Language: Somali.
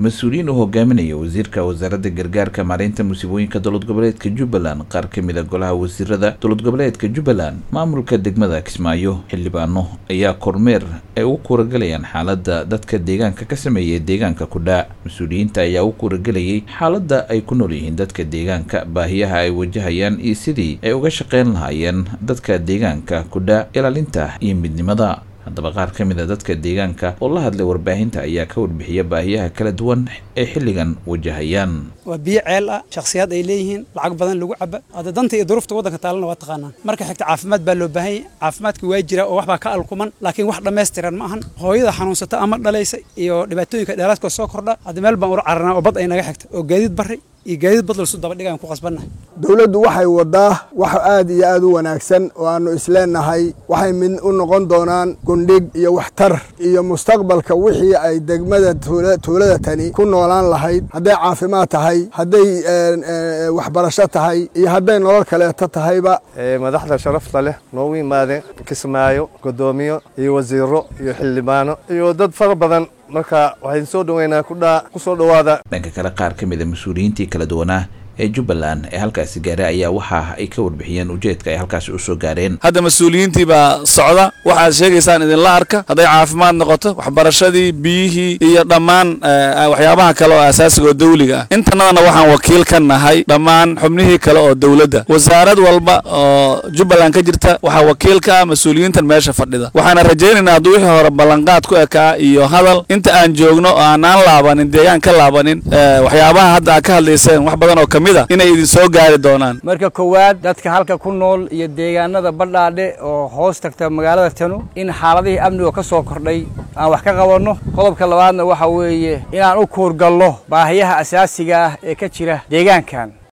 mas-uuliyiin uu hogaaminaya wasiirka wasaaradda gargaarka maareynta musiibooyinka dowlad goboleedka jubbaland qaar ka mid a golaha wasiirada dowlad goboleedka jubbaland maamulka degmada kismaayo xildhibaano ayaa kormeer ay u kuuragelayaan xaaladda dadka deegaanka ka sameeyay deegaanka kudhaa mas-uuliyiinta ayaa u kuuragelayay xaaladda ay ku nool yihiin dadka deegaanka baahiyaha ay wajahayaan iyo sidii ay uga shaqeyn lahaayeen dadka deegaanka kudhaa ilaalinta iyo midnimada haddaba qaar ka mid a dadka deegaanka oo la hadlay warbaahinta ayaa ka warbixiya baahiyaha kala duwan ee xilligan wajahayaan waa biyo ceel ah shakhsiyaad ay leeyihiin lacag badan lagu caba hadda danta iyo duruufta waddanka taalana waa taqaanaan marka xigta caafimaad baa loo baahan yahay caafimaadka waa jira oo waxbaa ka alkuman laakiin wax dhammaystiran ma ahan hooyada xanuunsata ama dhalaysa iyo dhibaatooyinka dheeraadkoo soo kordha hadda meel baan ula cararnaa oo bad ay naga xigta oo gaadiid barri iyo gaadiid badlalsu daba dhigaan ku qasbannahay dowladdu waxay waddaa wax aad iyo aad u wanaagsan oo aannu isleennahay waxay mid u noqon doonaan gundhig iyo waxtar iyo mustaqbalka wixii ay degmada tuulada tani ku noolaan lahayd hadday caafimaad tahay hadday waxbarasho tahay iyo hadday nolol kaleeto tahayba madaxda sharafta leh noogu yimaadeen kismaayo godoomiyo iyo wasiiro iyo xildhibaano iyo dad fara badan marka waxayn soo dhoweynaa kudhaa ku soo dhowaada dhanka kale qaar ka mid a mas-uuliyiintii kala duwanaa ee jubbaland ee halkaasi gaaray ayaa waxa ay ka warbixiyeen ujeedka ay halkaasi u soo gaareen hadda mas-uuliyiintii baa socda waxaad sheegaysaan idinla arka hadday caafimaad noqoto waxbarashadii biyihii iyo dhammaan waxyaabaha kale oo asaasiga oo dawliga ah intanadana waxaan wakiil ka nahay dhammaan xubnihii kale oo dowladda wasaarad walba oo jubbaland ka jirta waxaa wakiil ka ah mas-uuliyiintan meesha fadhida waxaana rajaynaynaa hadduu wixii hore ballanqaad ku ekaa iyo hadal inta aan joogno oo aanaan laabanin deegaan ka laabanin waxyaabaha hadda aad ka hadlayseen wax badan oo inay idin soo gaari doonaan marka koowaad dadka halka ku nool iyo deegaanada badhaadhe oo hoos tagta magaalada tanu in xaaladihii amniga ka soo kordhay aan wax ka qabanno qodobka labaadna waxa weeye inaan u kuurgallo baahiyaha asaasiga ah ee ka jira deegaankan